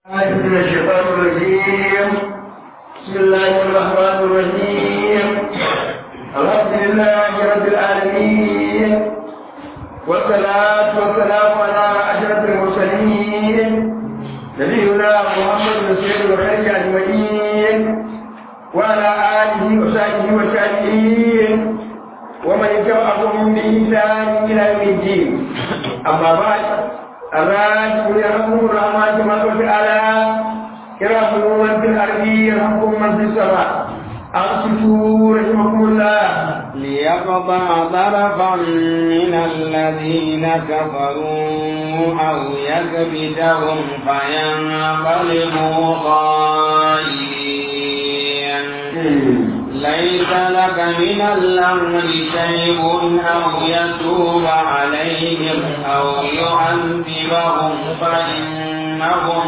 من الشيطان الرجيم بسم الله الرحمن الرحيم الحمد لله رب العالمين والصلاة والسلام على أشرف المرسلين نبينا محمد سيد الخير أجمعين وعلى آله وصحبه والتابعين ومن تبعهم بإحسان إلى يوم الدين أما بعد الراجل يرحمه الرحمن تبارك وتعالى يرحمه من في الأرض يرحمكم من في السماء أنصتوا رحمكم الله ليقطع طرفا من الذين كفروا أو يكبتهم فينقلبوا خائبين ليس لك من الأمر شيء أو يتوب عليهم أو يعذبهم فإنهم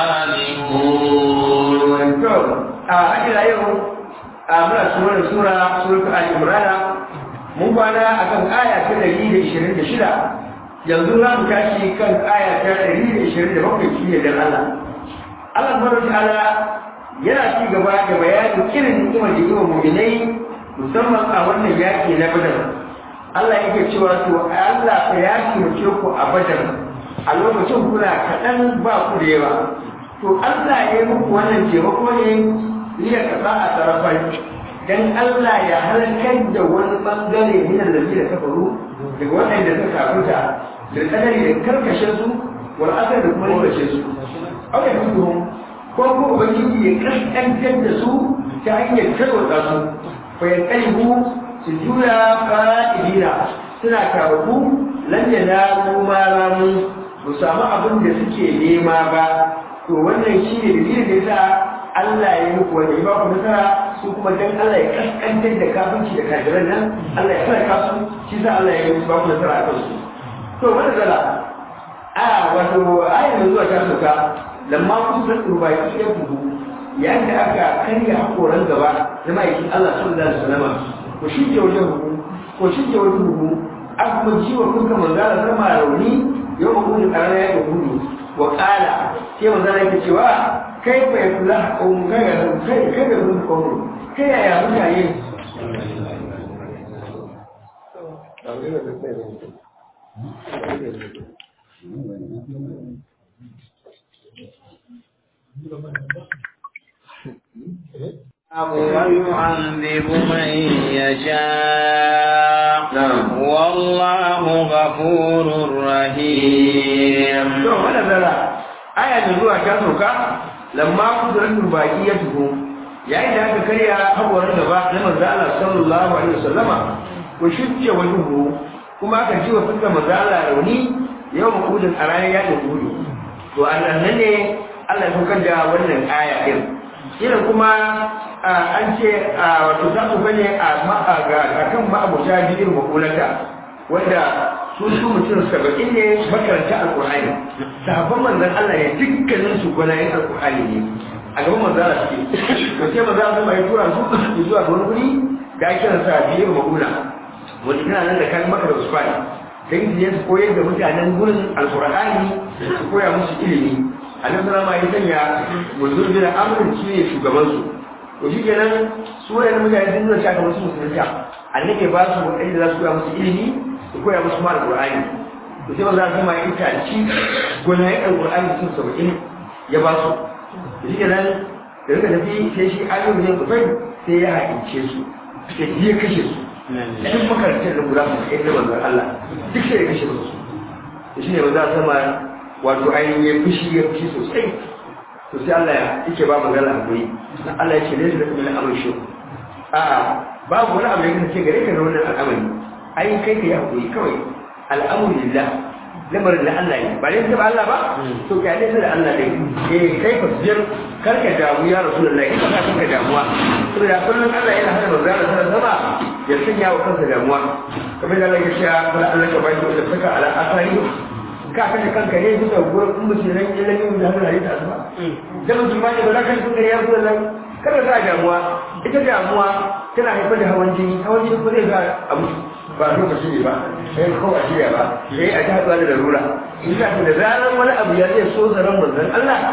ظالمون a ila yau a muna surar sura suratul al-imran mun kwana akan aya ta 126 yanzu za mu tashi kan aya ta 127 shine dan Allah Allah subhanahu wa ta'ala yana ci gaba da bayanin irin ni'imar da yawa mu'minai musamman a wannan yaki na Badar Allah yake cewa to Allah ya taimake ku a Badar a lokacin kuna kaɗan ba ku da yawa to Allah ya yi muku wannan taimako ne liya kaza a tarafai dan Allah ya halakar da wani bangare min allazi da kafaru daga waɗanda suka kafuta da kadari da karkashe su wal asar da kuma rikashe su aka yi su ko ko ubangiji ya kaskantar da su ta hanyar tarwatsa su fa ya kaihu su juya fa'idina suna kawo lan yanalu ma ramu ba samu abin da suke nema ba to wannan shi ne dalilin da yasa Allah ya muku wanda ya ba ku nasara su kuma dan Allah ya kaskantar da kafinci da kafiran nan Allah ya sarka su shi sa Allah ya yi ba ku nasara a kansu to wannan zala a wato ayin da zuwa ta sauka lamma ku san turba ya ce ku yayin da aka karya hakoran gaba na ma'aikin Allah sallallahu alaihi wasallam ko shi ke wajen hukum ko shi ke wajen hukum aka kuma jiwa kuka manzala sama rauni yau ma gudu ƙarar ya ga gudu wa ƙala sai manzala yake cewa kai bai kula ƙaunin kai kai kai da gudu ƙaunin kai yaya mutane ويعذب من يشاء والله غفور رحيم to wannan zara aya da zuwa ta sauka lamma kudratul baqiyatuhu yayin da aka karya hawarin gaba na manzo Allah sallallahu alaihi wasallama ko shicce wajuhu kuma aka ji wa fuskar manzo Allah rauni yau mukudin a ranar yakin kudu to annan ne Allah ya saukar da wannan aya din irin kuma an ce wato za ku gane a kan ma'abuta biyar makulata wanda su su mutum saba'in ne makaranta alkur'ani sahabban manzan Allah ya dukkanin su gwanayen alkur'ani ne a gaban manzan Allah suke to sai manzan Allah mai tura su zuwa ga wani guri da ake kiran sa biyar makula wanda tana nan da kan maka da usfani dan su su koyar da mutanen gurin alkur'ani su koya musu ilimi annabi sallama ya sanya muzur bin amrin shi ne shugaban su to shi kenan su wadannan mutane sun nuna shaka musu musulunta annabi ba su wadanda za su koya musu ilimi su koya musu ma alqur'ani to sai manzo Allah ya ita ci gonayen alqur'ani sun saba'in ya ba su to shi kenan da rika tafi sai shi ayyuka ne kufai sai ya haƙince su sai ya kashe su duk makarantar da guda su kai da manzo Allah duk sai ya kashe su to shi ne manzo sama wato ainihin ya fushi ya fushi sosai to sai Allah ya yake ba magana a guri Allah ya ce ne da kuma al'amari shi a'a babu wani abu da kake gare ka da wannan al'amari ai kai ka yi hakuri kawai al'amru lillah lamarin da Allah ne ba ne ta Allah ba to ka ne da Allah ne eh kai fa jir karka damu ya rasulullahi ina ka kanka damuwa saboda kullun Allah yana hada manzo Allah sallallahu alaihi ya sanya wa kansa damuwa kamar da Allah ya ce Allah ka bai da saka ala asari ka kashe kanka ne bisa gurin in mutum ran ilimin da hannun hadisi asuba da mutum ma ne ba za ka yi kuka ya zuwa nan kada za a damuwa ita damuwa tana haifar da hawan jini hawan jini ko zai ga abu ba lokaci ne ba sai ko a shirya ba sai a ji haɗuwa da larura in ka da zaran wani abu ya zai so zaran manzon Allah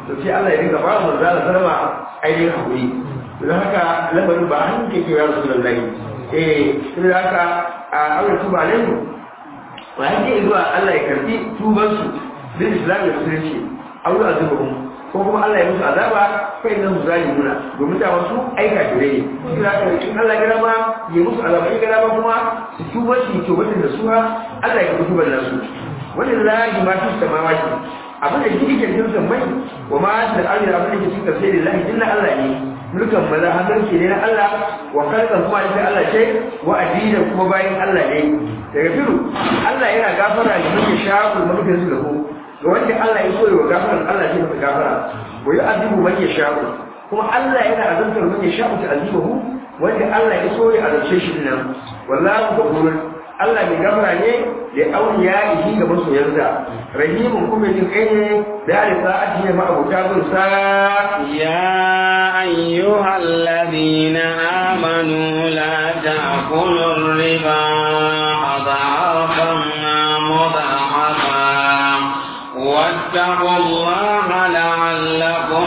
to sai Allah ya dinga ba mu zalla sallama ainihin hakuri don haka lamarin ba hannun ke ke ya rasu lallai eh sai haka a aure tuba ne wa yake zuwa Allah ya karbi tubansu bin islam da musulunci aure azubuhum ko kuma Allah ya musu azaba fa inna hum zalimuna domin da wasu aika gare ne kira ka in Allah ya rama ya musu azaba in rama kuma su tuba su to wanda da su Allah ya kutuba da su wallahi ma fi samawati abin da yake cikin sammai wa ma da ardi abin da yake cikin sai lillahi inna Allah ne mulkan maza hannun ke ne na Allah wa kalkan kuma ita Allah ce wa addinin kuma bayan Allah ne daga firu Allah yana gafara da muke shafu mulkin su da ku ga wanda Allah ya soye wa gafaran Allah ce masa gafara wa yi azibu man ya sha'u kuma Allah yana azantar man ya sha'u ta azibahu wanda Allah ya soye a zance shi nan wallahu ghafurun Allah mai gafara ne da auliya ihi ga masoyansa rahimun kuma jin kai ne da ya rika ajiye ma abuta bin sa يا أيها الذين آمنوا لا تأكلوا الربا أضعافا مضاعفا واتقوا الله لعلكم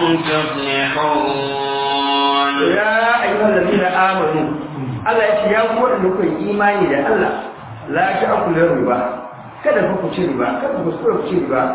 تفلحون ya ayyuhal ladina amanu Allah ya ce ya ku wanda kuka yi imani da Allah la ta'kulu riba kada ku ci riba kada ku so ku ci riba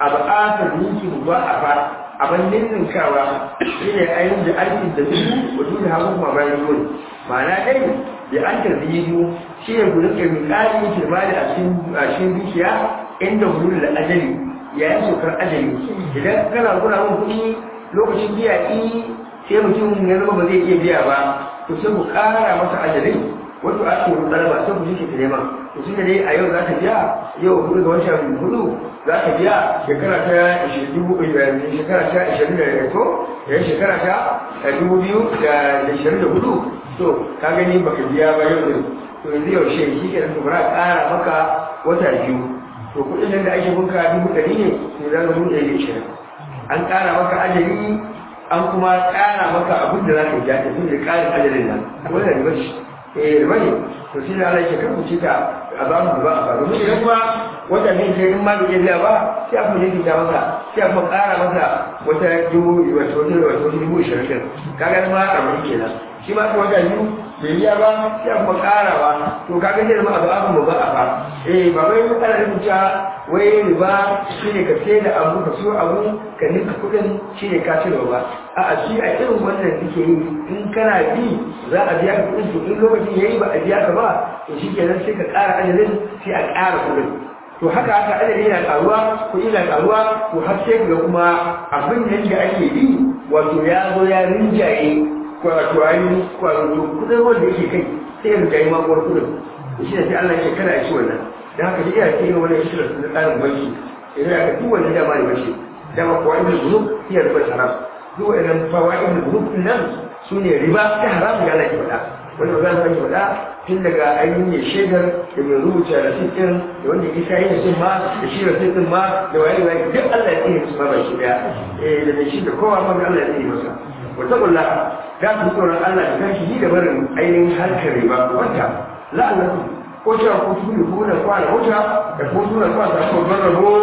abata ninki ba a fa aban ninninkawa shine ayin da alfi da su wato da hagu kuma bayan gudu ma'ana dai da an tarbiyu shi ne gudun ka mikali kirmani a cikin a cikin dukiya inda gudun da ajali yayin sokar ajali idan kana guna mun kuɗi lokacin biya i sai mutum ya zama ba zai iya biya ba to sai ku ƙara masa ajalin wato a cikin ɗalaba sai ku jike ta neman to tun da dai a yau za ka biya yau hudu ga wancan hudu za ka biya shekara ta dubu shekara ta ishirin da to da shekara ta dubu biyu da ishirin da hudu to ka gani baka biya ba yau din to yanzu yaushe shi ke nan to bara ƙara maka wata biyu to kuɗin nan da ake bunka dubu ɗari ne to za ka dubu ɗari da ishirin an ƙara maka ajali an kuma ƙara maka abin da za ka biya tafi da ƙarin ajalin nan wannan riba ce eh riba ne to shi ne Allah ya kan ku cika a ba mu ba a ba domin idan kuma wata ne sai in ma bai biya ba sai a kuma yanke ta masa sai a kuma ƙara masa wata dubu wata wata wata dubu ishirin din kaga ma a mai kenan shi ma wata biyu bai biya ba sai a kuma ƙara ba to kaga sai zama abu abu ba a ba eh ba wai ana rubuta wai riba shine ka sai da abu ka siyo abu ka nika kuɗin shine ka ci ba a'a shi a irin wannan suke yi in kana bi za a biya ka kuɗin to in lokacin yayi ba a biya ka ba to shi kenan sai ka ƙara ajalin sai a ƙara kuɗin to haka haka adadi yana ƙaruwa kuɗi na ƙaruwa to har sai ga kuma abin da ake bi wato ya zo ya rinjaye wato ainihin wato kuɗin wanda yake kai sai ya rinjaye makuwar kuɗin to shi ne sai Allah ya ce kada a ci wannan da haka duk yana cikin wani shirin na tsarin banki idan aka duk wani dama ne bace dama kuwa ibn group hiya riba haram duk wannan fawa ibn group nan su ne riba ta haram da Allah ke faɗa wanda za su faɗa tun daga ainihin ya shaidar da mai rubuta rasit ɗin da wanda ya isa yin sun ma da shi rasit ɗin ma da waye waye duk Allah ya tsine su ma ba shi daya eh da mai shi da kowa ma Allah ya tsine masa wata kulla za su tsoron Allah da kanshi da barin ainihin harkar riba wata la'anatu ko cewa ko su ne kuma da kwana wata da ko su da kwana da ko rabo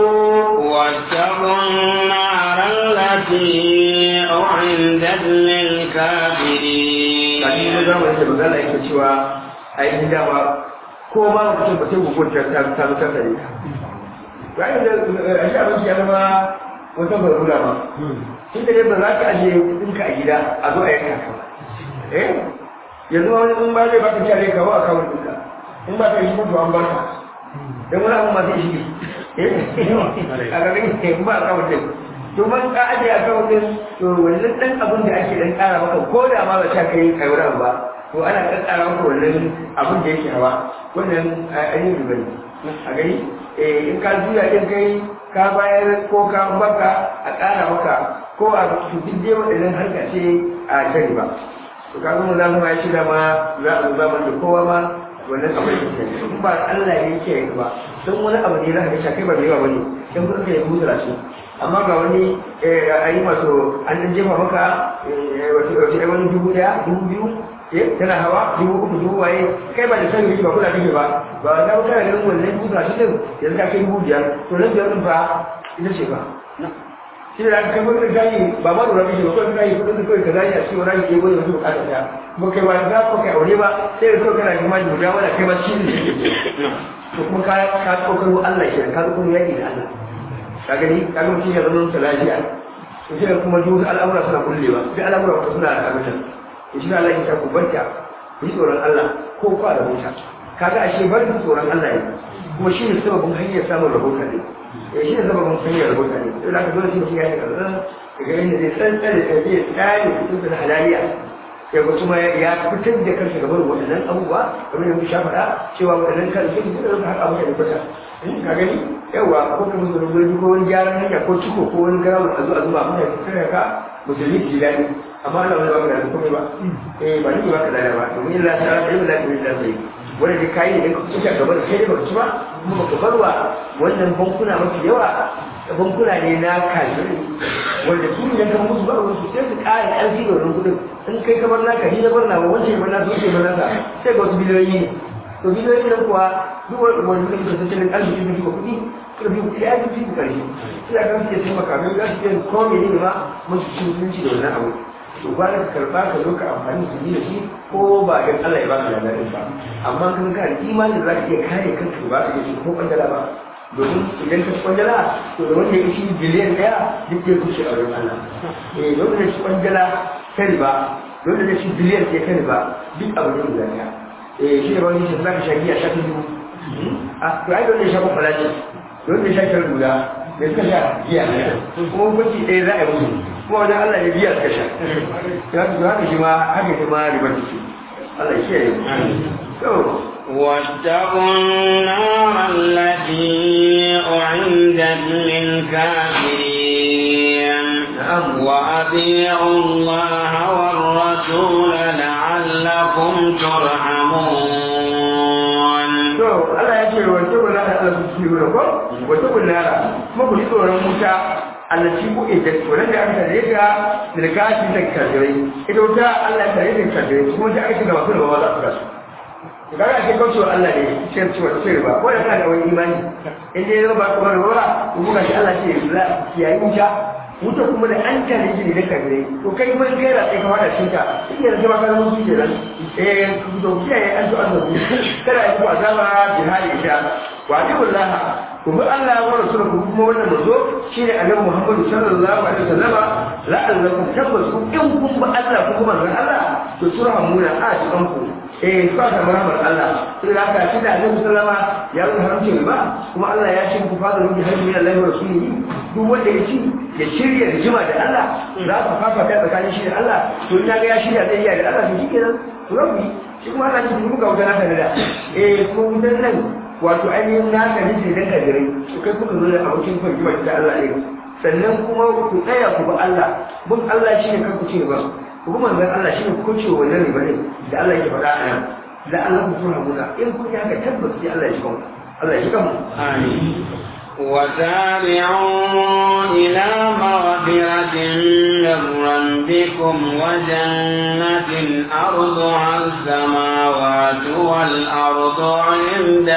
واتقوا النار التي أعدت للكافرين kashi na zamanin da magana yake cewa ainihin dama ko ma mutum ba sai hukunta ta ta ta tare ka bayan da a shi abinci ya zama wata barula ba tun da dai ba za ka ajiye kuɗinka a gida a zo a yanka ka ba eh yanzu wani in ba zai baka kyale ka ba a kawo ɗinka in ba ka yi mutu an barka don wani abu ma zai shige a garin in ba a kawo ɗin to man ka ajiye a kawo ɗin to wannan ɗan abin da ake ɗan ƙara maka ko da ma ba ta kai kai wani ba to ana ɗan ƙara maka wannan abin da yake hawa wannan ainihin riba ne a gani in ka juya ɗin kai ka bayar ko ka baka a ƙara maka ko a duk dai waɗannan harka ce a kan riba to ka zama zamu ya shida ma za a zuba da kowa ma wannan abu da ke in ba Allah ne yake yi ba don wani abu ne za ka ga kai ba mai yawa bane in kun ka yi mutura shi amma ga wani a yi masu an ɗan jefa maka wato wato wani dubu ɗaya dubu biyu eh tana hawa dubu uku dubu waye kai ba da sani ba kula kake ba ba na wuta da ganin wannan mutura shi din yanzu ka kai dubu biyar to nan biyar din fa ita ce ba shi da aka kai wani gani ba ma lura mishi ba kawai gani kudin da kawai ka gani a cikin wani ke gwada wasu bukatar ta ba kai ba za ko kai aure ba sai da kawai kana kuma da guda wanda kai ba shi ne to kuma ka ka kokaro Allah ke ka zo kuma yaki da Allah ka gani ka ga mutum ya zama mutum lafiya to shi kuma duk al'amura suna kullewa duk al'amura kuma suna da abin to shi Allah ya ta ku barka ku yi tsoron Allah ko kwa da mota kaga ashe bar tsoron Allah ne kuma shi ne sababin hanyar samun rahoton ne ya shi ne sababin hanyar rahoton ne sai da ka dole shi ya yi kaza daga yadda zai tsantsare da zai tsare kudin da halaliya sai ga kuma ya fitar da kansa gaban waɗannan abubuwa kamar yadda sha faɗa cewa waɗannan kan su ne da haka abu da kwata ka gani yawa ko kuma su rubuta ko wani gyaran hanya ko ciko ko wani garawar a zo a zuba mutane su kare ka musulmi ji daɗi amma Allah wani baka da komai ba eh ba ni baka da ba domin Allah ta ra ilmi lafi da sai wanda da kai ne ka kusa gaba da sai baka ci ba kuma baka barwa wannan bankuna mafi yawa bankuna ne na kafirai wanda su ne kan musu bar wasu sai su ƙara ƙarfi da wannan kudin in kai ka bar naka ni na bar na ba wancan ya bar naka wancan ya bar naka sai ga wasu biliyoyi ne to biliyoyi nan kuwa duk wani kudin da tattalin arziki da duka kuɗi ƙarfi kuɗi ya fi su ƙarfi sai a kan su iya taimaka mai za su iya kome ne ma musu cin mutunci da wannan abu to ba ka karba ka zo ka amfani su yi da shi ko ba ga Allah ya ba ka labarin ba amma kan ka da imanin za ka iya kare kanka ba ka iya ko kwandala ba domin idan ka kwandala to da wanda ya shi biliyan daya duk ya kushe a wurin Allah eh don da shi kwandala kari ba don da shi biliyan ya kari ba duk abu ne guda daya eh shi da wani shi za ka sha giya sha ta dubu a to ai don da ya sha kwakwala ce don da ya sha kar guda da suka sha giya kuma hukunci ɗaya za a yi musu kuma wajen Allah ya biya suka sha ya su haka shi ma haka shi ma ribar ce Allah ya kiyaye to واتقوا النار التي أعدت للكافرين وأطيعوا الله والرسول لعلكم ترحمون to Allah ya ce wa tabu na Allah su ci wurin ko wa tabu nara kuma ku ji tsoron wuta allaci ku ida wannan da aka tare ga dirkashi da kafirai ita wuta Allah ya tare da kafirai kuma da aka ga masu da ba za su gasu kaga ake kaucewa Allah ne cikin cewa ce ba ko da kana da wani imani in dai ba ku ba ba ku buga shi Allah ce la yayi wuta wuta kuma da an tare shi da kafirai to kai mun kai da kai ka fada cikin ta shi ne kuma kana mun ji da eh ku to kiyaye an to an zo kada ai ku azaba jihadi ita wa billahi kuma Allah wa rasuluhu kuma wannan mazo shine annabi Muhammad sallallahu alaihi wasallam la'allakum tabbasu in kun ba Allah ku kuma ran Allah to turhamuna a cikin ku eh ba ta maramar Allah sai da haka shi da annabi sallama ya rubuta haramci ba kuma Allah ya ce ku fada rubi har min Allah wa rasulihi duk wanda ya ci ya shirya rijima da Allah za ka fafa ta tsakanin shi da Allah to ina ga ya shirya zai iya da Allah to shikenan to rabbi shi kuma Allah ya ce muka wuta naka da eh ko wutan nan wato ainihin naka ne da kajirai to kai kuka zo da abokin kwanjima da Allah ne sannan kuma ku tsaya ku ba Allah bin Allah shine kan ku ce ba ku kuma manzon Allah shine ku ce wannan riba ne da Allah yake faɗa a nan da Allah ku tura muna in kun yi haka tabbas sai Allah ya shiga mu Allah ya shiga mu آمين وسارعوا إلى مغفرة من ربكم وجنة أرضها السماوات والأرض عند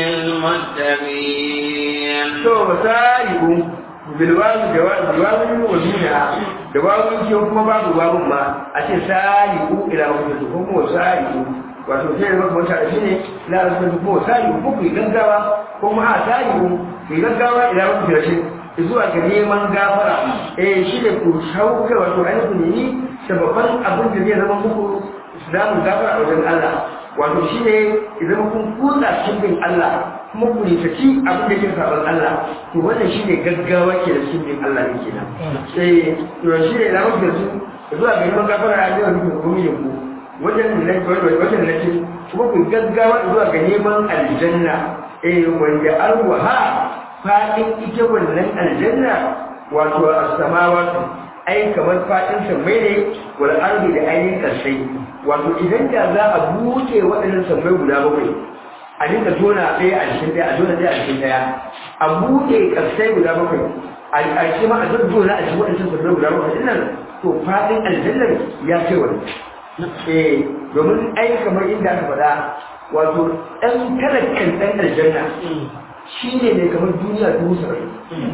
للمتقين to masaibu bilwazu jawazu wa duniya da wawu ce kuma babu wawun ma a ce sariku ila mafi ko kuma sariku wato sai da maka wata shi ne la rasul ko sariku ko ku gaggawa ko kuma a sariku ku gaggawa ila mafi rashin zuwa ga neman gafara eh shi ne ku shauka wato ainihin ne sababan abin da zai zama muku islamun gafara a wajen Allah wato shi ne idan kun kutsa cikin Allah kuma ku nisaci abin da ke sabon Allah to wannan shi ne gaggawa ke da cikin Allah ne kenan sai to shi ne na mafi su zuwa ga neman gafara a jiran nufin kuma yin ku wajen na wajen na ce kuma ku gaggawa zuwa ga neman aljanna eh wanda arwaha fadin ita wannan aljanna wato as-samawati ai kamar fadin sammai ne wal ardi da ainihin karsai wato idan da za a buɗe waɗannan sammai guda bakwai a dinga tona ɗaya a cikin ɗaya a tona ɗaya a cikin ɗaya a buɗe ƙarsai guda bakwai a ce ma a zazzona a cikin waɗannan sammai guda bakwai ɗin nan to faɗin aljannar ya kai wani eh domin ai kamar inda aka faɗa wato ɗan talakkan ɗan aljanna shi ne ne kamar duniya dubu saba'in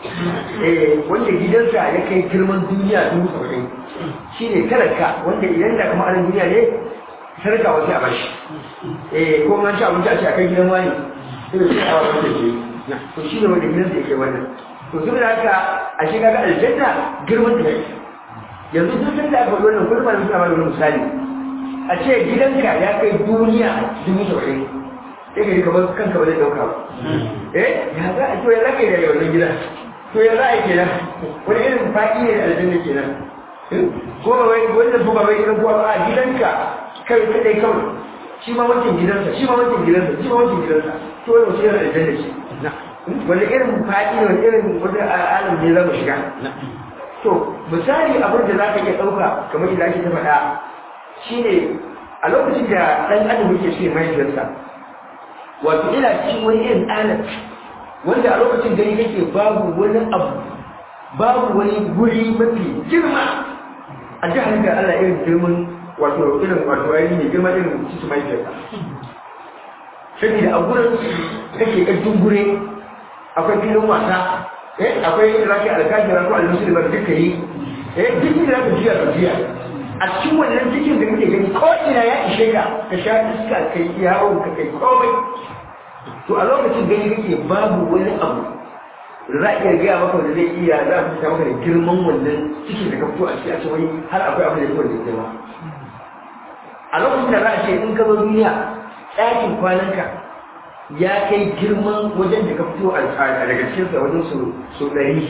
eh wanda gidansa ya kai girman duniya dubu saba'in shi ne talaka wanda idan da kuma anan duniya ne sarka wasu a bashi eh ko an ci abinci a ce a kai gidan wani sai da sai a wani da ke to shi ne wanda gidansa ya kai wannan to saboda haka a shi kaga aljanna girman da yake yanzu duk sanda aka faɗi wannan kullum suna ba da wani misali a ce gidanka ya kai duniya dubu saba'in sai ka ji kamar kanka ba zai ɗauka ba eh ya za a to ya zaka yi da wannan gida to ya za a yi kenan wani irin faɗi ne da aljanna kenan ko ba wai wanda ko ba wai gidan kowa ba a gidanka kai kadai kawai shi ma wancan gidansa shi ma wancan gidansa shi ma wancan gidansa to wani wasu yana aljanna ce wani irin faɗi ne wani irin wani alam ne za mu shiga to misali abin da za ka iya ɗauka kamar yadda ake ta faɗa shine a lokacin da ɗan adam yake ce mahaifiyarsa wato ina cikin wani irin alam wanda a lokacin gani kake babu wani abu babu wani guri mafi girma a jihar da Allah irin girman wato irin wato ayi ne girma irin cikin mahaifiyarsa saboda a gurin kake ƙarfin gure akwai filin wasa eh akwai inda zaka alkajira ko almusulma da duka yi eh duk inda zaka jiya ka jiya a cikin wannan cikin da kake gani ko ina ya ishe ka ka sha iska kai yawo ka kai komai to a lokacin gani kake babu wani abu da za a iya gaya maka wanda zai iya za a fita maka da girman wannan cikin da ka fito a ciki a cikin har akwai abin da ya da girma a lokacin da za a ce in ka zo duniya ɗakin kwananka ya kai girman wajen da ka fito a daga cikinsa wajen su ɗari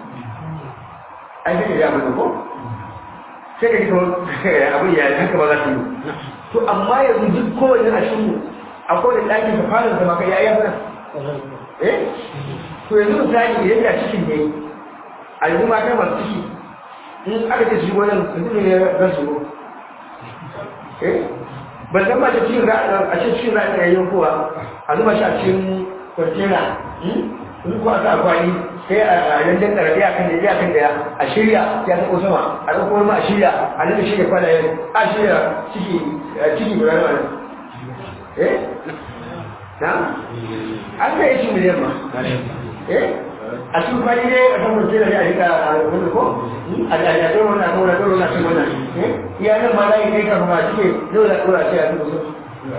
an shi da abin da ko sai ka ji kamar abin ya haka ba za su yi to amma yanzu duk kowane a cikin akwai da ɗakin ka fara zama ka yayi mana eh to yanzu misali idan da cikin ne a yanzu mata masu ciki in aka ce shigo nan mutum ne za su eh ban san mace cikin a ce cikin za a yi kowa a zuba shi a cikin kwantena in ko aka akwani sai a yandan karfe a kan da ya kan da a shirya ya ta sama a ɗauko wani ma a shirya a nuna shirya kwanayen a shirya ciki ciki guda nawa ne eh na an kai shi miliyan ma eh a cikin kwani ne a kan kwantena ne a rika wani ko a jajjajen wani a kawai kawai na cin wannan eh iya nan ma za yi kai kafin ma cike dole a ɗora ce a cikin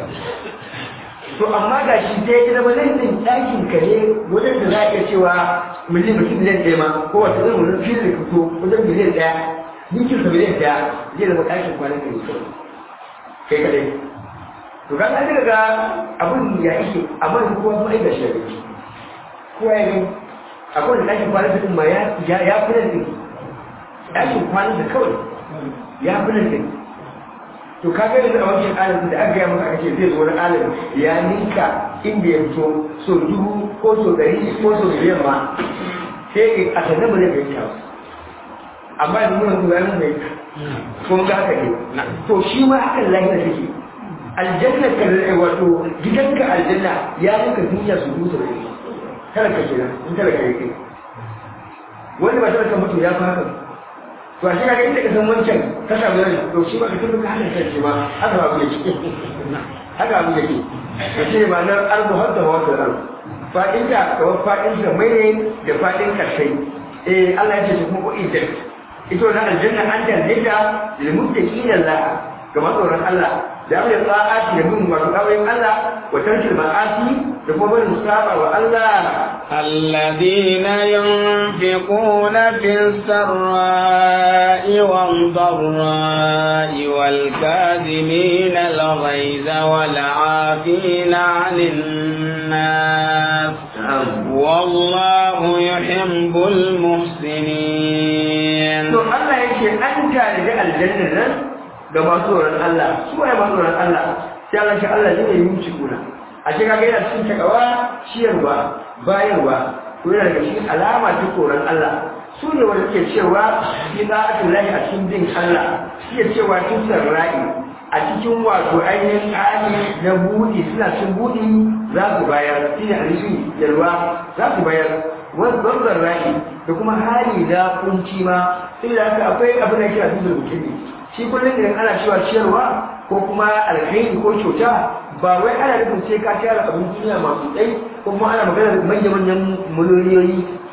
to amma ga shi dai ya zama nan din ɗakin ka ne wajen da za a iya cewa miliyan mutum miliyan ɗaya ma ko wata zan wani filin da fito wajen miliyan ɗaya ninkin sa miliyan ɗaya zai zama ɗakin kwanan ka ne kawai kai kadai to ga an daga abin ya ike amma da kowa kuma aika shi da gani kowa ya gani akwai da ɗakin kwanan din ma ya fi nan din ɗakin kwanan da kawai ya fi nan din to ka gani da wancan alim da aka gaya maka aka ce zai zo wani alim ya ninka inda ya fito so dubu ko so ɗari ko so miliyan ma sai a sanar ba zai fahimta ba amma yanzu muna zuwa yanzu mai kuma ga haka ne to shi ma hakan lahira take aljanna ka wato gidanka aljanna ya ninka duniya su dubu saba'in talaka kenan in talaka ya kai wanda ba talaka mutu ya fi haka to a shiga inda ka san wancan ka samu yanzu to shi ba ka tun ka hana kan shi ma haka ba abu yake haka abu yake to shi ne ma'anar arzu har da wanda arzu fadin da kawai fadin da mai ne da fadin karsai eh Allah ya ce shi kuma ko idan ito na aljanna an tanzita lil muttaqina Allah ga matsoron Allah da ya tsa'ati da bin wato kawai Allah wa tarkil ma'asi da kuma barin saba wa Allah الذين ينفقون في السراء والضراء والكاذمين الغيظ والعافين عن الناس والله يحب المحسنين to Allah yake an tare da aljanna nan ga masu tsoron Allah su ne masu tsoron Allah sai Allah shi Allah ne yi muci kuna a cikin kaga yana cikin takawa ciyarwa bayarwa ko yana daga cikin alama ta tsoron Allah su ne wanda suke cewa fi za'atin lahi a cikin bin Allah suke cewa tun sarra'i a cikin wato ainihin tsari na buɗi suna cin buɗi za su bayar shi ne alishi yalwa za su bayar wanzan ra'i da kuma hali na kunci ma sai da haka akwai abin da kira dukkan mutum shi kullum idan ana cewa ciyarwa ko kuma alkhairi ko kyauta ba wai ana nufin sai ka tara abin duniya masu tsayi ko kuma ana magana da manya-manyan miliyoyi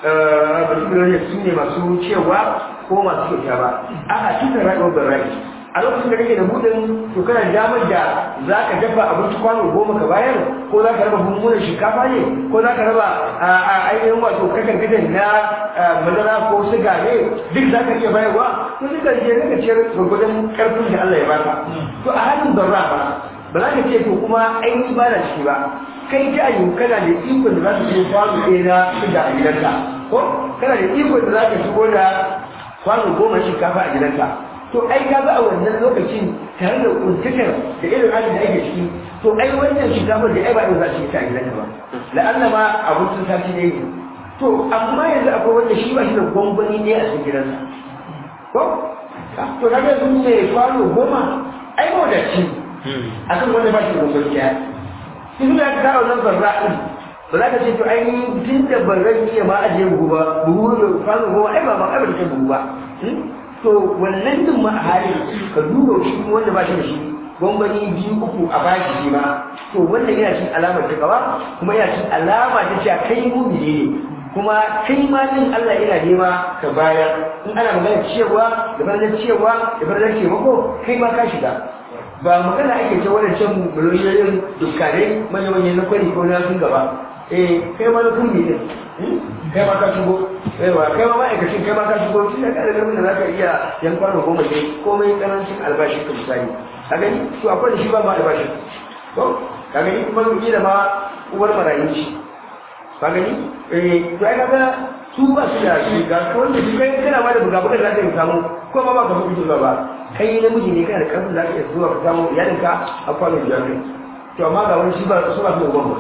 ba su ne su ne masu cewa ko masu kyauta ba a'a tun da rayuwar ban rai a lokacin da kake da budin to kana damar da za ka dafa abinci kwano goma ka bayar ko za ka raba mummunan shinkafa ne ko za ka raba a ainihin wato kakan kadan na madara ko siga ne duk za ka iya bayarwa to duk da ke ka ciyar gwagwadon karfin da Allah ya baka to a halin barra ba ba za ka ce to kuma ainihin ba da ciki ba kai ta ayyu kana da ikon da za ka je kwano ɗaya na siga a gidanka ko kana da ikon da za ka shigo da kwano goma shinkafa a gidanka to ai ka ga a wannan lokacin tare da kuntukar da irin halin da ake ciki to ai wannan shinkafar da ai ba za su yi ta gidanka ba la'alla ma abincin sati ne to amma yanzu akwai wanda shi ba shi da gwangwani ne a cikin gidansa ko to kaga sun ne kwano goma ai ba da ci a kan wanda ba shi da gwangwani ya shi suna ka kawo nan zarra ɗin ba za ka ce to ai tun da ban ran iya ma ajiye buhu ba buhu da kwano goma ai ba ma ai ba da buhu ba to wannan din ma a halin ka duba shi wanda ba shi da shi gwangwani biyu uku a bashi shi ma to wannan yana cin alamar takawa kuma yana cin alama ta cewa kai mumini ne kuma kai ma din Allah yana nema ka bayar in ana magana cewa da bayan cewa da bayan taimako kai ma ka shiga ba magana ake ta wannan can miliyoyin dukkane manya-manyan na kwari ko na sun gaba eh kai ma na kurmi ne kai ma ka shigo yawa kai ma ma'aikacin kai ma ka shigo tun da kada gamin da za ka iya yan kwano goma ne komai karancin albashi ka misali ka gani to akwai da shi ba ma albashi to ka gani kuma zuki da ma uwar marayu shi ka gani eh to ai kaga su ba su da shi ga wanda shi kai kana ma da buga buga za ka yi samu ko ma ba ka fi zuwa ba kai namiji ne kana da karfin za ka iya zuwa ka samu iyalinka a kwano biyar ne to amma ga wani shi ba su ba su da gwamnati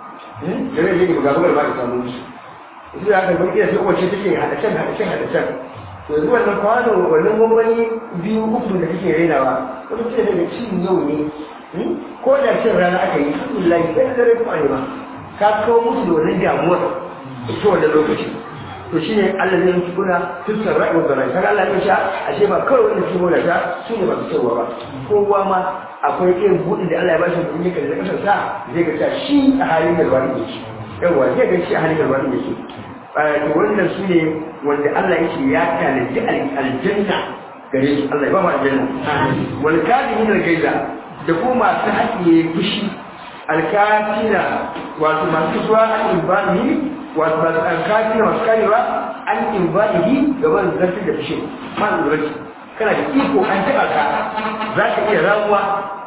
da zai yi buga bugar ba ka samu shi yanzu da aka gaba sai wacce take hada can hada can hada can to yanzu wannan kwano wannan gwangwani biyu uku da kake rainawa wani ce daga cin yau ne ko da cin rana aka yi alhamdulillah sai da dare kuma ne ba ka kawo musu da wannan damuwar ta wannan lokaci to shine Allah zai yi kuna tussar ra'ayin da rai kaga Allah ya sha ashe ba kawai wanda su gona ta su ne ba su cewa ba kowa ma akwai irin buɗin da Allah ya bashi mutum yake da kasar sa zai ga shi a halin da wani yake yawa zai ga shi a halin da wani yake to wannan su ne wanda Allah yake ya tanaji aljanna gare su Allah ya ba mu aljanna wal kadimin al-gaiza da kuma masu haƙiye fushi alkatina wato masu zuwa an ibadihi wato masu alkatina masu karewa an ibadihi gaban zartar da fushi man zuraki kana da iko an taɓa ka za ka iya ramuwa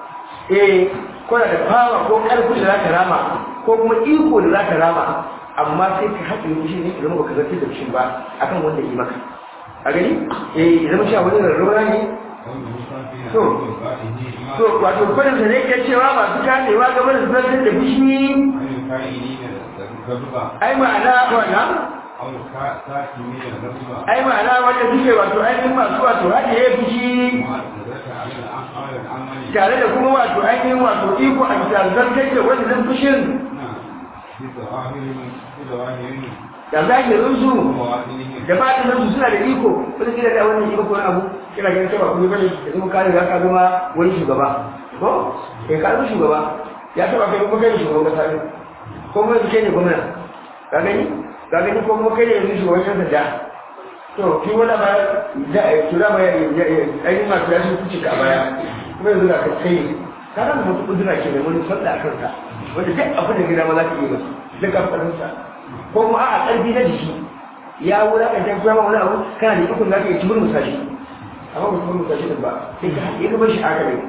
eh kuna da fawa ko ƙarfi da za ka rama ko kuma iko da za ka rama amma sai ka haɗe fushi ne idan baka zartar da fushin ba akan wanda yi maka a gani eh idan sha wani rarraura ne to to wato kwanan da ne ke cewa masu kamewa game da zartar da fushi ai ma'ana wannan ai ma'ana wanda suke wato ainihin masu wato haɗe ya fushi tare da kuma wato ainihin wato iko a zartar da wannan fushin da zahirin su da batinin su suna da iko wani kila da wannan iko ko abu kina ganin cewa kuma bane da kuma kare za ka zama wani shugaba ko kai ka zama shugaba ya taba kai kuma kai shugaban kasa ne ko kuma kai ne gwamna ka gani ka gani ko kuma kai ne yanzu shugaban kasa da to ki wala ba da tura ba ai ma ta shi kuci ka baya kuma yanzu da kai ka ran mutu kudura ke da wani fadda a kanka wanda duk abin da gida ma za ka yi masa duk abin sa ko kuma a ƙarfi na jiki ya wura ka jan kuma wani abu kana da ikon zaka yi cimur musashi amma ba cimur musashi din ba sai ka haɗe ka bashi haka ne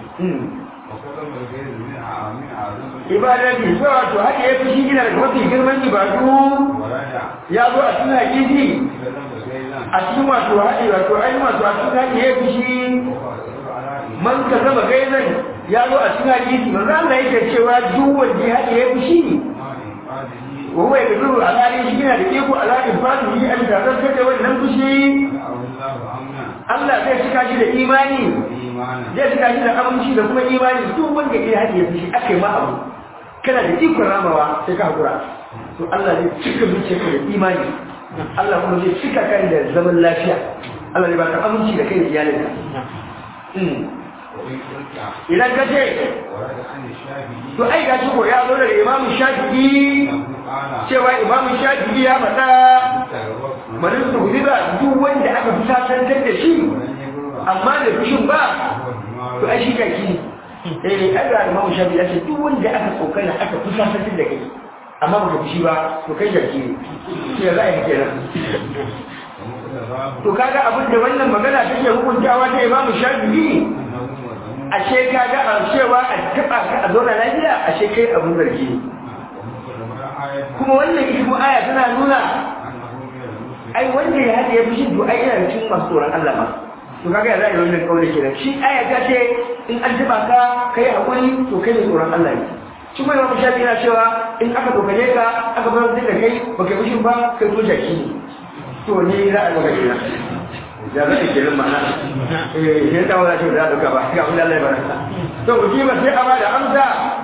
ibada bi zuwa wato haka ya fi shi gina daga mafi girman ibadu ya zo a cikin hakiki a cikin wato haɗe wato ainihin wato a cikin haɗe ya fi shi man ka zama gaizan ya zo a cikin hadisi manzo Allah yake cewa duk wanda ya haɗe ya fi shi وهو يقدر على أن يشكينا لكيكو على إنفاده أن تذكر wannan fushi Allah zai cika shi da imani zai cika shi da aminci da kuma imani duk wanda ke haɗe fushi aka yi ma abu kana da ikon ramawa sai ka haƙura to Allah zai cika zuciyarka da imani Allah kuma zai cika kai da zaman lafiya Allah zai baka aminci da kai da iyalinka idan ka ce to ai ga shi ko ya zo daga imamu shafi'i cewa imamu shafi'i ya faɗa bari su guji ba duk wanda aka fi sasantar da shi amma da fushin ba to ai shi jaki ne eh ai ga imamu shafi'i ya ce duk wanda aka kokana aka fi sasantar da kai amma baka fushi ba to kai jaki ne shi ya za a yi kenan to kaga abin da wannan magana take hukuntawa ta imamu shafi'i ashe kaga a cewa a taba ka a zauna lafiya ashe kai abin zargi ne kuma wannan ita aya tana nuna ai wanda ya haɗe ya fi shi to ai yana cikin masu tsoron Allah ma to kaga ya za a yi wannan kaure kenan shi aya ta ce in an taba ka kai hakuri to kai ne tsoron Allah ne shi kuma imamu shafi'i yana cewa in aka dokane ka aka bar da kai baka yi fushin ba kai to jaki ne to ne za a maka kenan da za a kenan ma'ana eh sai ta wala ce da duka ba ga Allah ya baraka to ku ji ba sai a bada amsa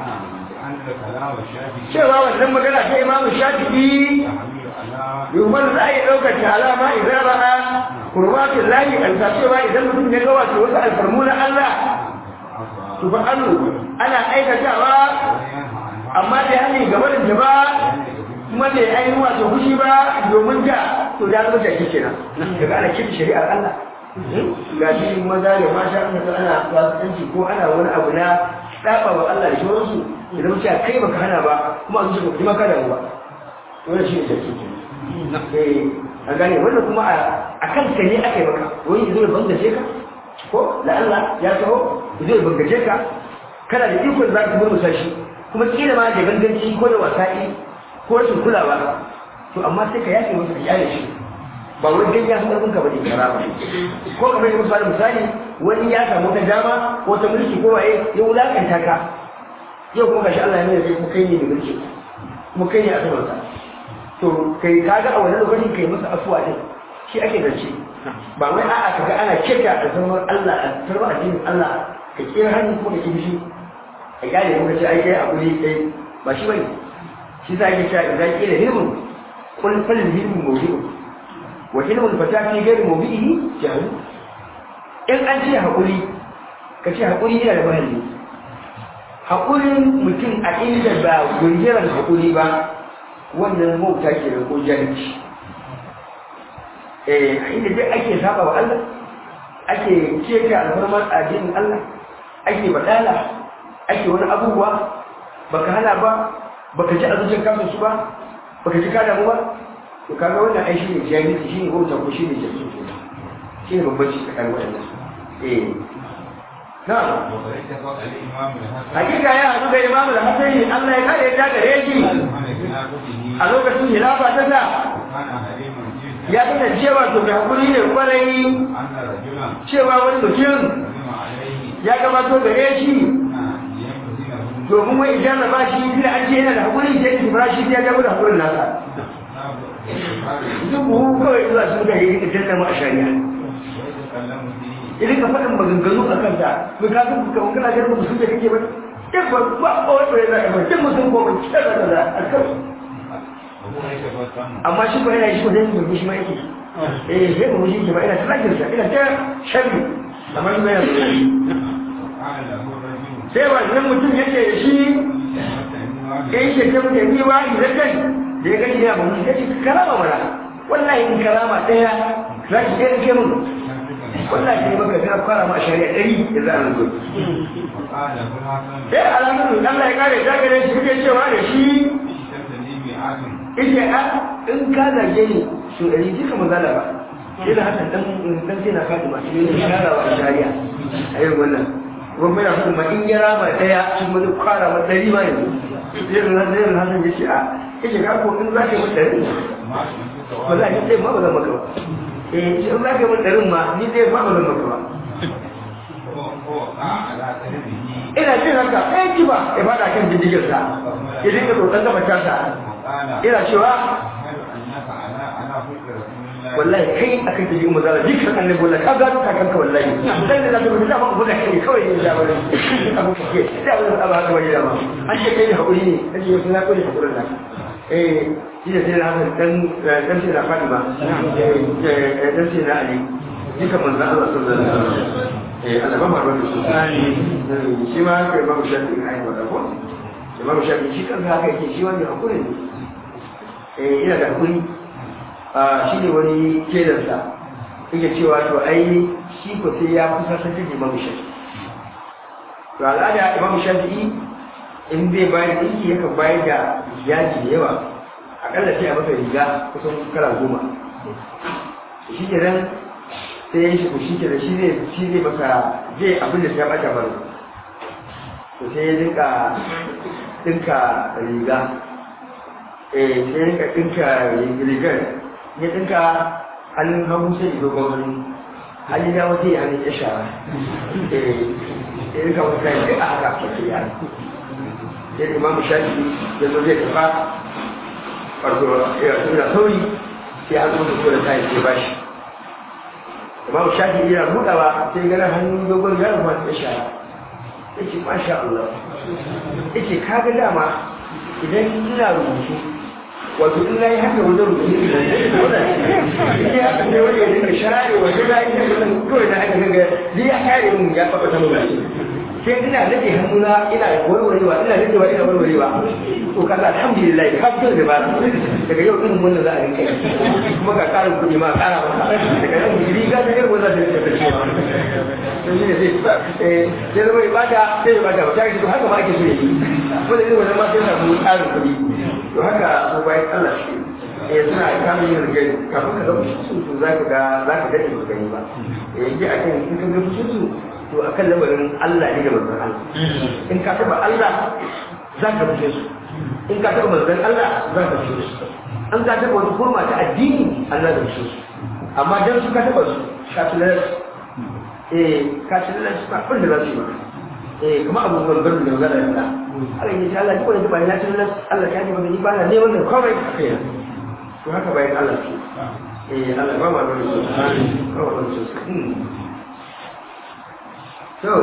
cewa wannan magana ta Imam Shafi'i yumar za a yi ɗaukar ta alama idan ra'a kurmatin lahi alfa cewa idan mutum ya ga wato wasu alfarmu na Allah to fa ana aikatawa amma da hani gabarin da ba kuma da ya yi wato fushi ba domin da to da zama jaki kenan daga ana kin shari'ar Allah ga shi maza da mata an ga ana fasikanci ko ana wani abu na saba wa Allah da shawararsu idan mutum ya kai baka hana ba kuma a zuciya kuma ka damu ba wannan shi ne jaki kenan a gane wannan kuma a kan ka ne aka yi maka wani zai bangaje ka ko da Allah ya taho zai bangaje ka kana da ikon za ka murmusa shi kuma kila ma da ganganci ko da wasa'i ko rashin kulawa to amma sai ka yafe masa ka kyale shi ba wani dan ya san ka bane kara ba ko kamar yadda misali misali wani ya samu ta dama ko ta mulki ko waye ya wulakanta ka yau kuma gashi Allah ya nuna sai kuma kai ne da mulki kuma kai ne a saman sa to kai kaga a wannan lokacin kai masa afuwa din shi ake zance ba wai a'a kaga ana kika a zaman Allah a tarwa addinin Allah ka kira hannu ko ka kibishi a gane muka ce ai kai a guri kai ba shi bane shi za ki cewa idan kila hilmun kul fal hilmu mawdi'u wa hilmun fata fi ghairi mawdi'ihi jahu in an ce hakuri ka ce hakuri yana da mahalli hakurin mutum a inda ba gungiran hakuri ba wannan mauta ke da ko jahilci eh inda dai ake saba wa Allah ake keta alfarmar addinin Allah ake badala ake wani abubuwa baka hana ba baka ji azucin kansu su ba baka ji kada mu ba to kaga wannan ai shine jahilci shine bauta ko shine jahilci shine bambanci tsakanin wannan eh na hakika ya hadu da imamu da hasani Allah ya kare ya gare shi a lokacin hilafa ta sa ya tana cewa to mai hakuri ne kwarai cewa wani mutum ya gabato gare shi domin wai idan da ba shi da an ce yana da hakuri sai ki fara shi ya gaba da hakurin nasa duk buhu kawai zuwa sun ga yi da tantan mu a shari'a idan ka faɗin maganganu a kanta to ka san ka kana ga mutum da kake ba duk ba ba ko wanda ya zaka ba duk mutum ko ban ce da da alkar amma shi ko yana shi ko dai mu shi ma yake eh sai mu shi ba ina ta sa ina ta sharri amma shi ba yana sai wannan mutum yake da shi in ke ta mutum yi wa idan kai da ya gani ya mamu ya ce karama mana wallahi in karama ɗaya za ki ɗaya ke mun wallahi sai baka ga fara ma shari'a ɗari da za a zo sai alamun Allah ya kare ta gare shi kuke cewa da shi ike a in ka zage ni su ɗari duka mazala ba yana haka dan dan sai na faɗi masu yi sharawa a shari'a a yin wannan kuma yana son ma in ya rama daya sun wani kwara ma dari ma yanzu zai na zai na hasan yace a yace ka ko in zaka yi dari ba za ki sai ma ba zan maka ba eh in zaka yi dari ma ni zai ma ba zan maka ba ina jin haka ɗayan ji ba ya faɗa kan jindigin sa ya dinga tsotsan gaba tasa ina cewa wallahi kai akan tafi mu zara dukkan annabi wallahi ka gano kakanka wallahi dan da zaka rubuta ba ku da kai kawai ne da wani abu ke da wani abu haka wani dama an ce kai hakuri ne kace yau na kore hakurin nan eh shi ne sai na hasan dan dan sai na Fatima eh dan sai na Ali duka manzan Allah sallallahu alaihi wasallam eh Allah ba mu albarka su shi ma haka Imam Shafi'i ai wada ko Imam Shafi'i shi kansa haka yake shi wani hakuri ne eh ina da hakuri a shi ne wani kedarsa yake cewa to ai shi ko sai ya kusa san da Imam Shafi'i to al'ada Imam Shafi'i in zai bayar dinki yakan bayar da yaji da yawa akalla sai a masa riga kusan kala goma shi ke nan sai ya shi ko shi ke da shi zai shi zai masa zai abin da ya bata bari to sai ya dinka dinka riga eh sai ya dinka dinka rigar ya dinka hannun hagu sai ya dogon hannu hannun ya wata ya hannun ya shara eh ya dinka wata ya dinka haka sosai ya sai imamu shafi ya zo zai tafa wato ya tuna sauri sai an zo da kowa ta yi ba shi imamu shafi yana buɗawa sai ganin hannun dogon ya rufa ta shara ya ce masha Allah ya ce ka ga dama idan ina rubutu wato in na yi haka wajen rubutu ne ya haka ne wani ya dinga share wajen na yi haka kawai na haka gaga zai ya kare mun ya faɓa ta mun sai ina nade hannuna ina warwarewa ina nadewa ina warwarewa to kaga alhamdulillah ka fito da ba daga yau din wannan za a rinka kuma ka ƙara kuɗi ma ƙara maka daga nan riga da yau wannan zai tafi cewa to shi ne sai eh sai zama ibada sai ibada ba ta to haka ma ake so yi ko da irin wannan ma sai samu ƙarin kuɗi to haka ko bayan Allah shi eh suna kamun yin rigai kafin ka ga fushin su za ka ga za ka daɗe ba gani ba eh ji a kan in ka ga fushin su to a kan lamarin Allah ne da manzon Allah in ka taba Allah za ka fice su in ka taba manzon Allah za ka fice su an ka taba wani kurma ta addini Allah da fice su amma dan su ka taba su ka tilar eh ka tilar su ba abin da za su yi maka eh kuma abu gangan da magana da Allah Allah ya ce Allah duk wanda ba ya tilar Allah ya ji ba ni ba na ne wannan komai kai to haka bayan Allah ce eh Allah ba ma da su ba ma da su to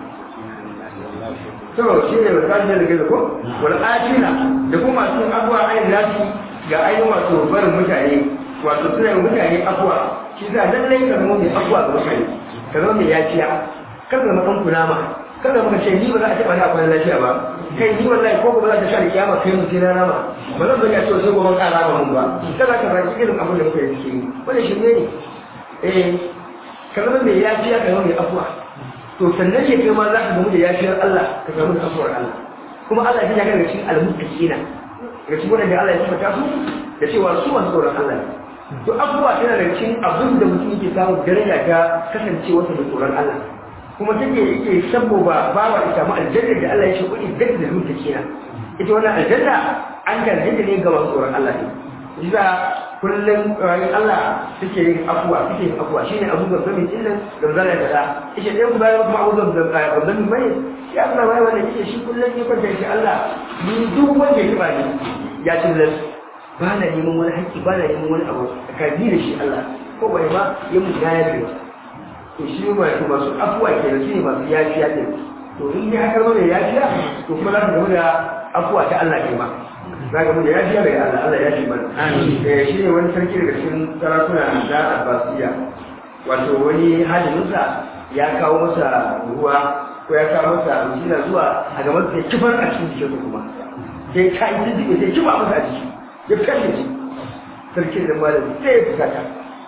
to shi ne wata da gaza ko wal atina da kuma masu abuwa ayin nasi ga ainihin wato barin mutane wato suna yin mutane abuwa shi za lallai ka zama mai abuwa ga mutane ka zama mai yaciya kar ka zama ɗan kunama kar ka zama ce ni ba za a taɓa na kwanan lafiya ba kai ni wallahi ko ba za ta sha da kiyama kai mutum na rama ba zan zanya cewa sai gobe ka rama mun ba kada ka zaki irin abin da muka yi suke yi wannan shi ne eh ka zama mai yaciya ka zama mai abuwa to sannan ne kai ma za ka gamu da yafiyar Allah ka gamu da afuwar Allah kuma Allah ya ga daga cikin almuttaqina daga cikin wanda Allah ya tabbata su da cewa su masu tsoron Allah ne to abubuwa tana da cikin abin da mutum yake samu daraja ta kasancewa da tsoron Allah kuma take yake saboda bawa ya samu aljanna da Allah ya shi kuɗi da da muttaqina ita wannan aljanna an gargaɗe ne ga masu tsoron Allah ne Iza kullum ranar Allah suke yin afuwa suke yin afuwa shine abu ga zamin illan da zan ya kada ishe ɗaya ku bayan kuma abu ga zamin mai ya kuma bayan wannan ishe shi kullum ya kwanta shi Allah ni duk wanda ya taba ni ya ci lalle ba na neman wani haƙƙi ba na neman wani abu ka bi da shi Allah ko bai ma ya mu ya yafe to shi ma to masu afuwa ke da shine masu yafiya ne to in dai haka mai yafiya to kuma za ka gamu da afuwa ta Allah ke ma za ka da ya fiye daga Allah Allah ya fi mana eh shi ne wani sarki daga cikin sarakuna na Abbasiya wato wani hajjinsa ya kawo masa ruwa ko ya kawo masa abinci na zuwa a gaban sai kifar a cikin jikinsa kuma sai ka yi jijjiga sai kifa masa a jiki ya kashe shi sarki da malami sai ya fusata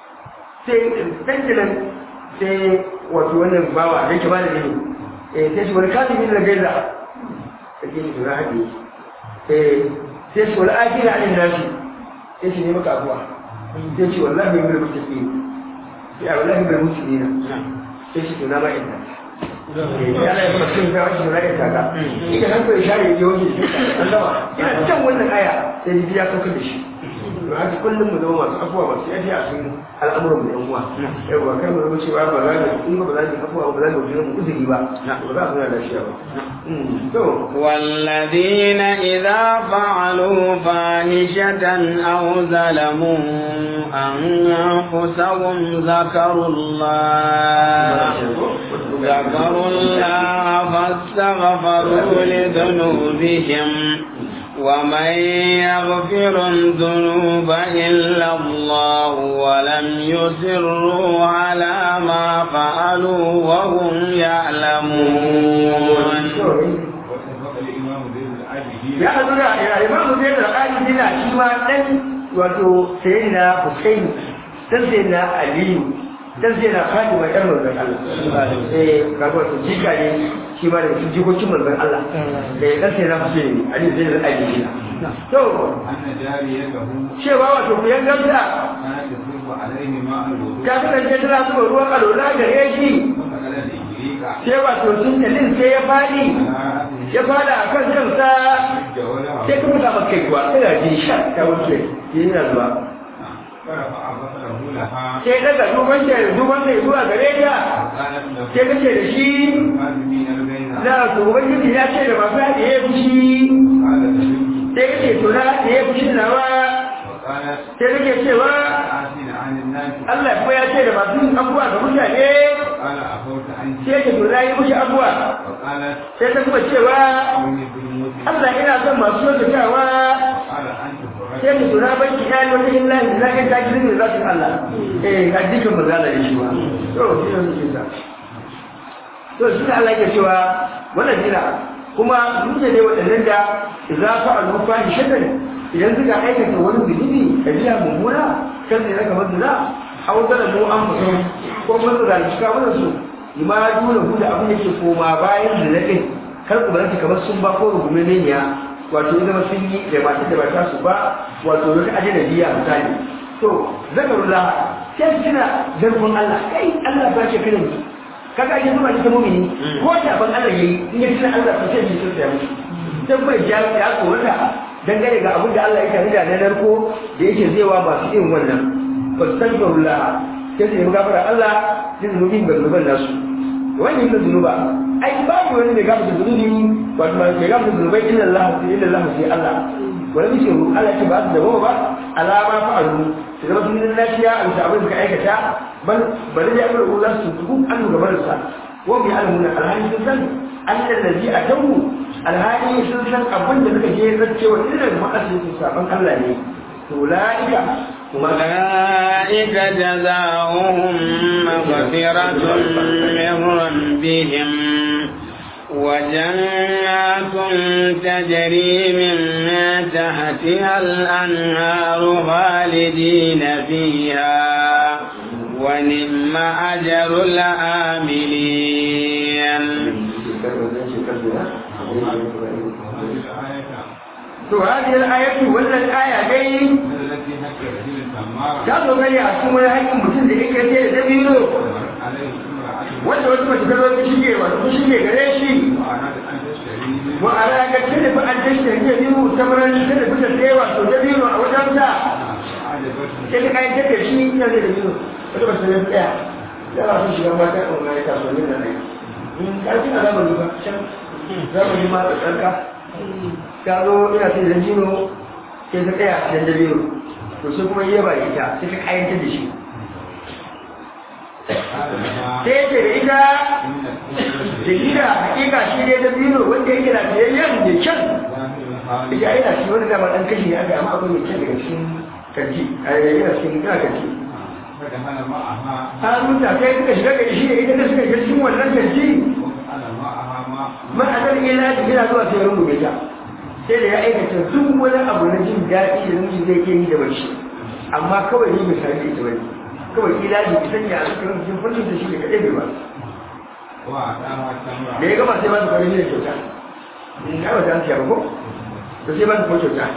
sai dangilan sai wato wannan bawa da yake malami ne eh sai shi wani kafin da gaiza sai shi da haɗe eh sai su wani aiki na anin nashi sai su nemi kafuwa sai ce wallahi bai mutu ke ya wallahi bai mutu ne na sai shi tuna ma inda ya ala ya kuma cikin gawa shi na ita ka ita nan kawai share ya wanke shi an gama ina can wannan aya sai ji ya saukar da shi to haka kullum mu zama masu afuwa masu yafi a cikin al'amuran mu yan uwa yawa kai mu zama cewa ba za mu in ba za mu afuwa ba za mu jira mu uzuri ba ba za mu da shi ba to والذين إذا فعلوا فاحشة أو ظلموا أنفسهم ذكروا الله ذكروا الله فاستغفروا لذنوبهم ومن يغفر الذنوب إلا الله ولم يسروا على ما فعلوا وهم يعلمون ya haɗu da ya imamu zai da ƙari dina shi ma ɗan wato sai na Hussein dan sai na Aliyu dan sai na Fatima ɗan manzon Allah eh kaga wato jika ne shi ma da cikin jikokin manzon Allah eh dan sai na Hussein Aliyu zai da Aliyu to cewa wato ku yan gamsa ta kasance tana zuba ruwan alola gare shi sai wato sun kalin sai ya faɗi ya fada a kan kansa sai ka mutu maka ruwa sai da jin sha ta wuce yana zuwa sai daga duban da duban da zuwa gare ta sai ka ce da shi na to ubangiji ya ce da masu haɗe ya fushi sai ka ce to na haɗe ya fushi nawa sai kake cewa Allah kuma ya ce da masu yin abuwa ga mutane sai ka to na yi mushi abuwa sai ta kuma cewa Allah ina son masu kyautatawa sai mu tura banki ya yi wata illa da za ka ta gidan da za su Allah eh ga dukkan mu zala da shi ba to shi ne shi sa to shi ne Allah yake cewa wannan dina kuma dutse ne waɗannan da za fa al-mufa shatan idan suka aikata wani zunubi kabiya mummuna kan ne zaka mazuna au da mu an mutum ko mun da shi ka wannan su ma dole hu da abin yake koma bayan da nake kar ku baranta kamar sun ba ko rugume ne ya wato idan sun yi da ba da ba ta su ba wato wata ajnabiya misali to zakarullah sai kina zarfin Allah kai Allah ba ce kana kaga ake zuba ta mu'mini ko da ban Allah yayi in ya tuna Allah to sai shi sai ya mutu dan bai ja ya korata dangane ga abin da Allah ya tare da na narko da yake zaiwa masu irin wannan fastaghfirullah sai su gafara Allah da zunubin gargaban nasu wannan yin zunuba ai babu wani mai gafara zunubi wato mai gafara zunubai illa Allah illa Allah sai Allah wani bishe Allah ce ba su da ba alama fa'alu su zama sun yi lafiya a bisa abin da ka aikata bal bari da amur Allah su tuku an gaban sa wa bi alamun alhali sun san annal ladhi atawu alhali sun san abin da suka je zaccewa irin ma'asirin saban Allah ne أولئك أولئك جزاؤهم مغفرة من ربهم وجنات تجري من تحتها الأنهار خالدين فيها ونعم أجر العاملين to hadhihi al-ayatu wannan aya dai ta zo gani a cikin wani haƙƙin mutum da yake ce da dabino wanda wasu mace ta zo ta shige wato ta shige gare shi wa ala ga tana fa an tashi da biyu ta maran ta da fita sai wato dabino a wajen ta sai ta kai take shi ina da dabino wata ba ta tsaya ya ba su shiga mata a wani kasuwannin nan ne in karfin a zamani ba can zamani ma da tsarka ta zo ina sai da jino sai ta tsaya da dabino to sai kuma yaba ita sai ta kayanta da shi sai ce da ita da gida hakika shi ne da bino wanda yake da tayayyen da kyan ita yana shi wani dama dan kashi ne aka amma akwai mai kyan daga cikin kanti a yana cikin ina kanti hannun ta kai suka shiga da shi ne ita da suka shiga cikin wannan kanti ma'anar ila da gina zuwa sai rungume ta sai da ya aikata duk wani abu na jin daɗi da namiji zai ke yi da mace amma kawai ni misali ita bane kawai ila da ita ne a cikin cikin fannin da shi ne kaɗai bai ba da ya gama sai ba su farin da kyauta in ka ba ta ba ko to sai ba su kuma kyauta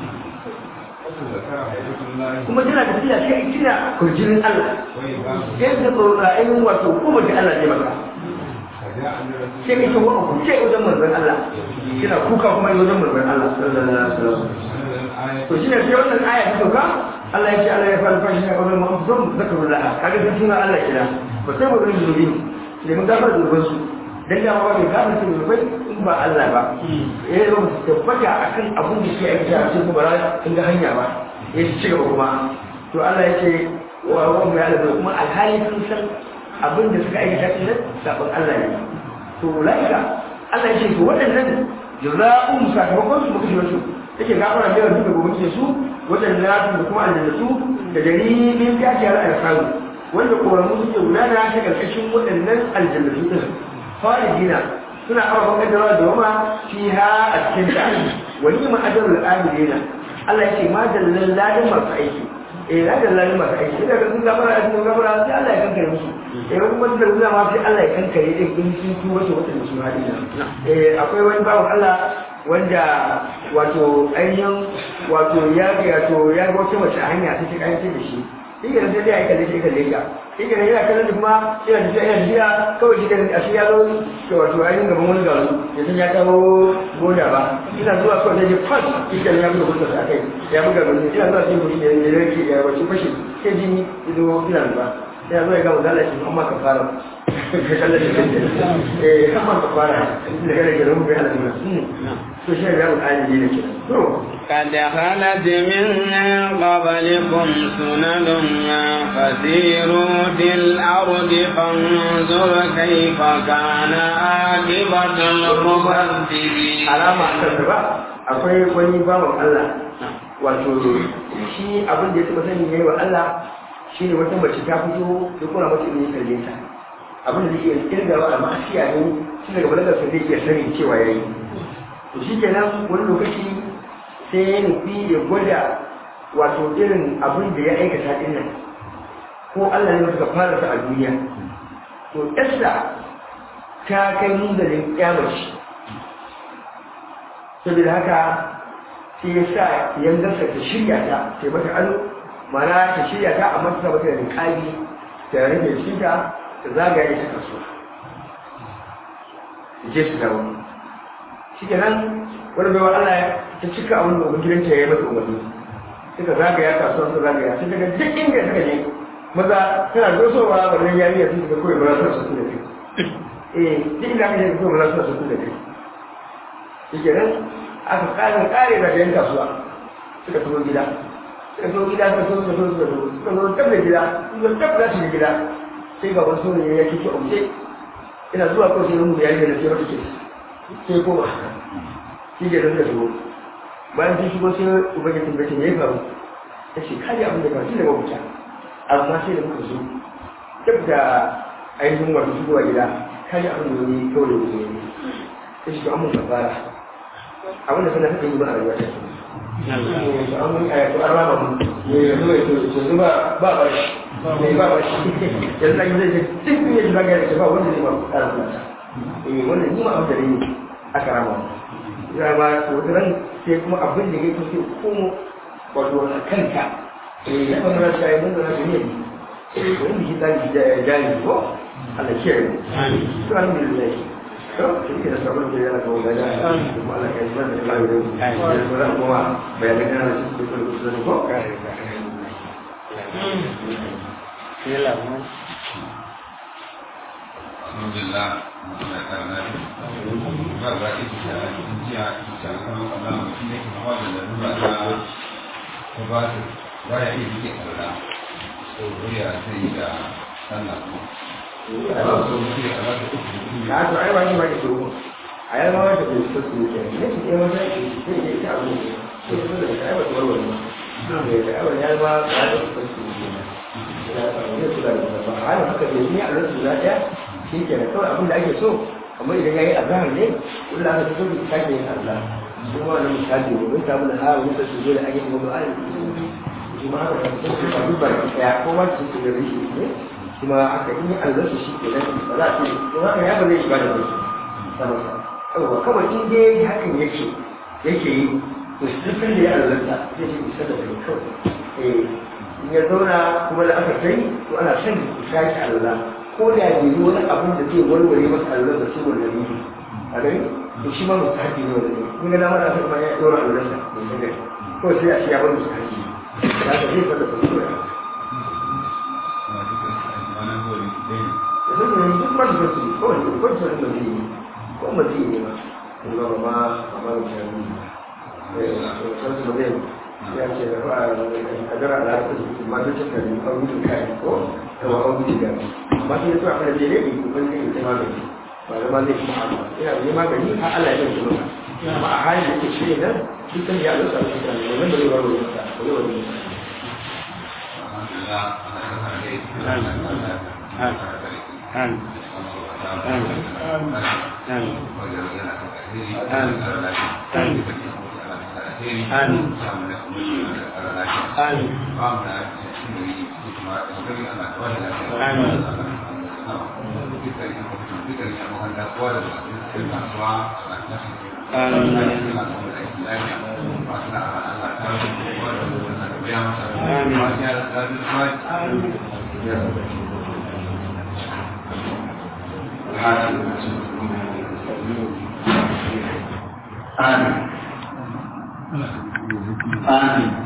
kuma tana tafiya sai a kira kurjinin Allah yadda ba ainihin wato kuma da Allah ne maka sai ka ce wa ku ce wajen manzon Allah kina kuka kuma wajen manzon Allah sallallahu alaihi wasallam to shi ne sai wannan aya ta sauka Allah ya ce Allah ya fara fashi ne a wajen mu'azzam zakarullah kaga sun suna Allah kira ba sai ba zai zubi ne mun gafar da zuban su dan da ba mai gafar da zubai in ba Allah ba eh ba su tabbata akan abun da ke aiki a cikin bara in ga hanya ba ya ci gaba kuma to Allah ya ce wa wa mai Allah kuma alhali sun san abin da suka aikata din sabon Allah ne to laika Allah ya ce to waɗannan jaza'un sakamakon su muka shi yake gafara da duka gobe ke su wajen da kuma aljannatu da dalilin tashi har alfaru wanda koramu suke gudana ta karkashin waɗannan aljannatu din khalidina suna ababen kaddarawa da wama fiha a cikin ta wani ma ajarul amilina Allah yake ma dallan ladin masu aiki eh ladin ladin masu aiki idan ka sun gafara a cikin gafara sai Allah ya kankare musu eh wani kuma da zuwa ma sai Allah ya kankare din in sun tu wato wata da su hadina eh akwai wani bawan Allah wanda wato ainihin wato ya ga wato ya ga wata mace a hanya ta ta kayan da shi shi ke sai dai ya kalle shi kalle ka shi ke yana kallon kuma yana tafiya yana tafiya kawai shi ke a shi ya zo to wato ainihin gaban wani garu ya san ya kawo goda ba ina zuwa kawai sai ya kwan shi ke ya buga kusa a kai ya buga gani ina zuwa sai mutum ya ya rage ya wace fashe sai jini ya zo ina zuwa ya zo ya gama zalashi amma ka fara ka kallon shi kan eh amma ka fara da kada ke rubu bai halatta to shi ya mu ayi ne ke to قد خلت من قبلكم سنن فسيروا في الأرض فانظر كيف كان عاقبة المكذبين alama a ba akwai wani bawan Allah wato shi abin da ya taba sani yayi wa Allah shine wata mace ta fito da kuma mace ne kalle ta abin da yake kirgawa a ma'asiya ne shi daga balagar sa zai iya sani cewa yayi to shikenan wani lokaci sai ya nufi ya gwada wato irin abin da ya aikata din nan ko Allah ne suka fara sa a duniya to Esther ta kai munzalin kyamaci saboda haka sai ya sa yanzarsa ta shirya ta sai mata ado mana ta shirya ta amma ta mata da niƙali ta rage shi ta ta zagaye ta kaso je su dawo shi kenan wani baiwa Allah ta cika abin da gidanta ya yi mata umarni suka zagaya kasuwa suka zagaya sai daga duk inda suka je maza tana dosowa wannan yariya sun suka koyi maza suna su da kai eh duk inda aka je koyi maza suna su da kai shi kenan aka kare kare da yan kasuwa suka tafi gida suka zo gida suka zo suka zo suka zo suka zo tab da gida suka tab da shi gida sai ga wasu ne ya kike umce ina zuwa ko sai mun yayi da sai wata ce sai koma shi ke da suka shigo bayan sun shigo sai ubangiji tambaye me ya faru ya ce kaji abin da kawai shi da mabuta amma sai da muka zo duk da ainihin wato shigowa gida kaji abin da wani kawai da wuce ne ya ce to an mun fara abin da suna suka yi ba a rayuwa ta ce an mun ayatu an rama mu ne yanzu mai to yanzu ba ba ba shi ne ba ba shi yanzu an yi zai ce duk ne shi zagaya da shi ba wanda zai ba ƙara kuma ta eh wannan ni ma abin da ne aka rama mu ya ba wata ran sai kuma abin da ya fi sai komo wato a kanka eh ya fara rasa ya mun da rasa ne wani shi tsari da jari ko Allah kiyaye to alhamdulillah to shi da sabon da yana kawo gada kuma Allah ya yi da lafiya da ya fara kuma bayanan kana da shi da kusa ko alhamdulillah Allah karna ba za ki ta jiya ta kan Allah shi ne ke hawa da lura ta ta ba ta ba ya iya yake karna so ya sai da sallah ko Allah so shi da Allah da uku ya to ai wani wani to a yi ma wata da su su ke ne shi ne wata ke sai ya ta abu to su da kai wata warware ma ne da ai ya ma ka da su su ke ne ya ta ne su da ba ai haka ne ni a lokacin da ya shi ke da kawai abin da ake so amma idan ya yi azahar ne kullum aka fito da sake yin Allah shi ma wani misali ne mun samu da hawa wanda su zo da ake kuma ba shi ma haka kan su ba duba da ya ko ma su su da rishi ne kuma aka yi Allah su shi ke nan ba za su yi haka ya ba zai shiga da rishi sama sama kawai in dai hakan yake yake yi to shi sun da ya Allah zai shi isa da kai kawai eh in ya zauna kuma da aka kai to ana son ku sake Allah ko da bai yi wani abin da zai warware masa allurar da ciwon da ne a gani to shi ma musu haƙi ne wanda ne kun ga dama da aka kuma ya ɗora allurarsa mai sanar ko sai a ce ya bar musu haƙi ya ka zai fada su koya da sun yi duk masu fasu ko wani ko su wani mazi ne ko mazi ne ma kuma ba ma ba ma wuce ne sun su mazi ya ce da ba a gara alaƙa su ma duk cikin ne a wuce kai ko da wa abu da amma sai ya so a fara jere ne ko ban ne ta magani ba da ma zai kuma amma ina da magani har Allah ya yi maka amma a halin da ke shirya nan dukkan ya zasa shi da ne wanda zai baro masa ba zai wani alhamdulillah ana kan hare ana kan Amin. Amin.